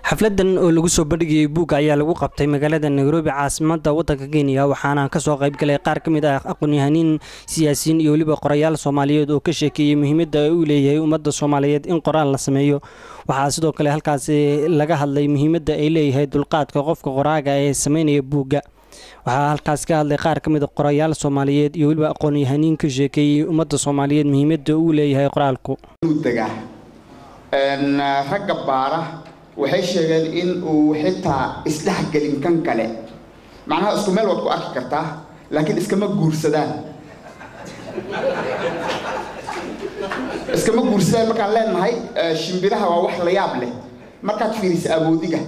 xafladan oo lagu soo bandhigayay buugga ayaa lagu qabtay magaalada nairobi caasimada wadanka kenya waxaana kasoo qaybgalay qaar ka mid ah aqoon-yahaniin siyaasiyiin iyo weliba qorayaal soomaaliyeed oo ka sheekeeyey muhiimadda uu leeyahay ummadda soomaaliyeed in qoraal la sameeyo waxaa sidoo kale halkaasi laga hadlay muhiimadda ay leeyahay dulqaadka qofka qoraaga ee sameynaya buugga waxaa halkaas ka hadlay qaar ka mid a qorayaal soomaaliyeed iyo weliba aqoon-yahaniin ka sheekeeyey ummadda soomaaliyeed muhiimadda uu leeyahay qoraalku ragga baara waxay sheegeen in uu xitaa isdhexgelin kan kale macnaha isku meel waad ku arki kartaa laakiin iskama guursadaan iskama guursadaan markaan leenahay shimbiraha waa wax la yaab leh markaad fiirisa awoodiga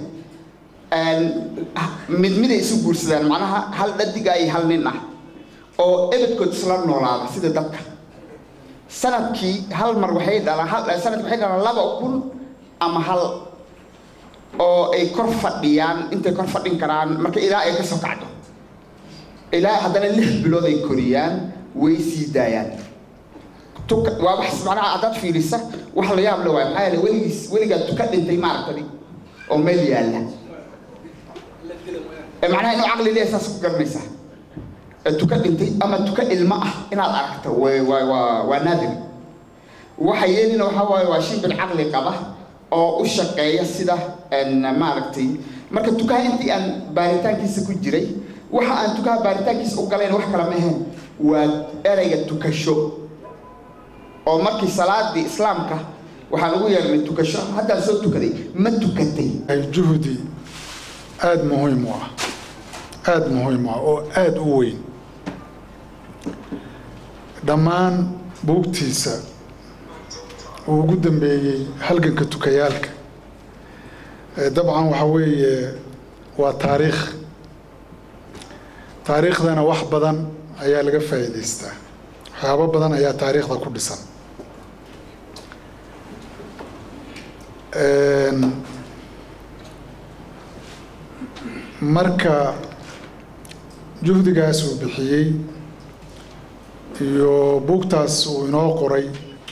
mid miday isu guursadaan macnaha hal dhadiga iyo hal nin ah oo ebedkood isla noolaada sida dadka sanadkii hal mar waxay dhalaan sanadkii waxay dhalaan laba kun ama hal oo ay kor fadhiyaan intay kor fadhin karaan marka ilaa ay ka soo kacdo ilaa haddana lix bilood ay koriyaan way sii daayaan waa wax macnaha haddaad fiirisa wax la yaab le waay maxaa yeele weligiis weligaa tuka dhintay maaragtay oo meel yaalla macnaha inuu caqli leeyahay saas ku garanaysaa tuka dhintay ama tuka ilmo ah inaad aragto waa waa waa naadir waxa yeelina waxaa waaye waa shimbir caqli qaba oo u shaqeeya sida maaragtay marka tukaha intii aan baaritaankiisa ku jiray waxa aan tukaha baaritaankiisa u galayn wax kale ma ahayn waa ereyga tukasho oo markii salaadii islaamka waxaan ugu yeernay tukasho haddaan soo tukaday ma tukatay juhdi aada muhiim u ah aada muhiim u ah oo aada u weyn dhammaan buugtiisa uu ugu dambeeyey halganka tukayaalka dabcan waxaa weeye waa taariikh taariikhdana wax badan ayaa laga faa'iidaystaa waxyaabo badan ayaa taariikhda ku dhisan marka juhdigaas uu bixiyey iyo buugtaas uu inoo qoray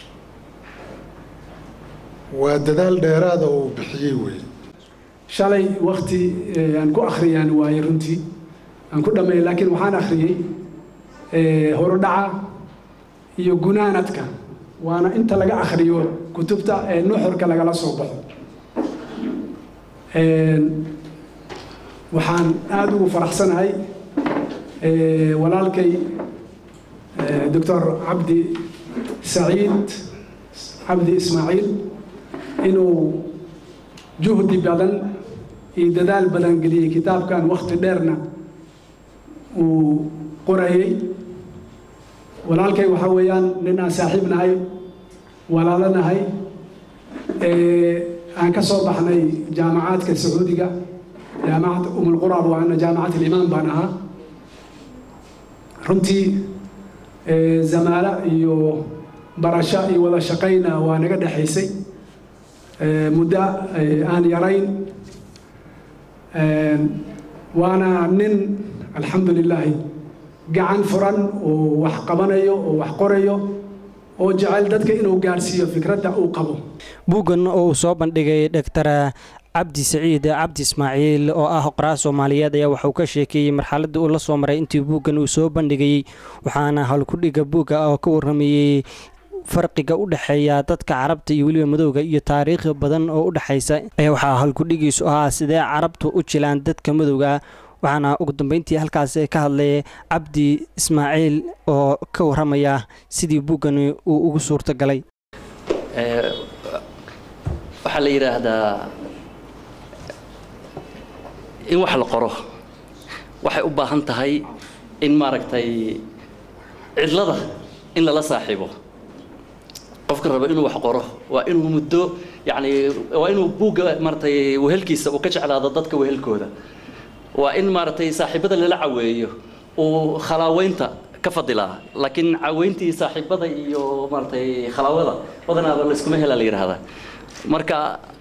waa dadaal dheeraada oo uu bixiyey weeye shalay wakti aan ku akhriyaan waaye runtii aan ku dhammeeyey laakiin waxaan akhriyey horudhaca iyo gunaanadka waana inta laga akhriyo kutubta ee nuxurka lagala soo baxo waxaan aada ugu faraxsanahay walaalkay doctor cabdi saciid cabdi ismaaciil inuu juhdi badan iyo dadaal badan geliyey kitaabkan wakti dheerna uu qorayey walaalkay waxaa weeyaan nin aan saaxiib nahay walaalo nahay aan ka soo baxnay jaamacaadka sacuudiga jaamacad umulquraab waana jaamacad ilimaan baan ahaa runtii zamaalo iyo barasho iyo wada shaqayna waa naga dhexaysay muddo aan yarayn waana nin alxamdu lilaahi gacan furan oo wax qabanayo oo wax qorayo oo jecel dadka inuu gaadhsiiyo fikradda uu qabo buuggan oo uu soo bandhigay doctor cabdi saciid cabdi ismaaciil oo ah qoraa soomaaliyeed ayaa waxauu ka sheekeeyey marxaladda uu la soo maray intii buuggan uu soo bandhigayey waxaana halkudhiga buugga oo ka warramayey farqiga u dhexeeya dadka carabta iyo weliba madowga iyo taariikh badan oo u dhexaysa ayaa waxaa halkudhigiisu ahaa sidee carabtu u jilaan dadka madowga waxaana ugu dambeyntii halkaas ka hadlay cabdi ismaaciil oo ka warramaya sidii buuggani uu ugu suurto galay waxaa la yidhaahdaa in wax la qoro waxay u baahan tahay in maaragtay cidlada in lala saaxiibo qofka raba inuu wax qoro waa inuu muddo yacni waa inuu buugga maaratay wehelkiisa uu ka jeclaado dadka wehelkooda waa in maaragtay saaxiibada lala caweeyo uu khalaaweynta ka fadilaa laakiin caweyntii saaxiibada iyo maaratay khalaawada badanaaba layskuma helaa la yidhaahdaa marka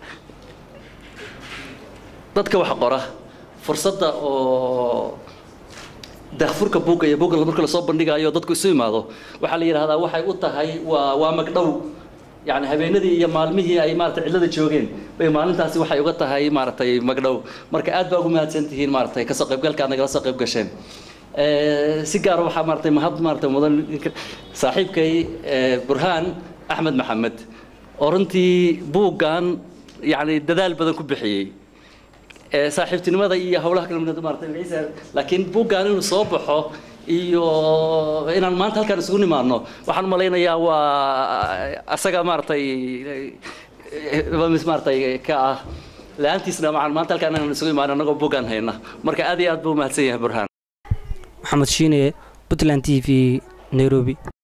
dadka wax qora fursadda oo daahfurka buugga iyo buugga marka lasoo bandhigayo dadku isu imaado waxaa la yidhahdaa waxay u tahay waa waa magdhow yani habeenadii iyo maalmihii ay maaragtay cidlada joogeen bay maalintaasi waxay uga tahay maaragtay magdhow marka aad baa ugu mahadsan tihiin maaragtay kasoo qaybgalka aad nagala soo qayb gasheen si gaara waxaa maaragtay mahad maaragtay mudan saaxiibkay burhaan axmed maxamed oo runtii buuggan yani dadaal badan ku bixiyey saaxiibtinimada iyo howlaha kale maaragtay ciise laakiin buuggan inuu soo baxo iyo inaan maanta halkaan isugu nimaadno waxaan u malaynayaa waa asaga maaragtay maaragtay ka ah la-aantiisna waxaan maanta halkaan inaan isugu imaano annagoo buuggan hayna marka aad iyo aad buu umahadsan yahay burhaan maxamed shiine puntland t v nairobi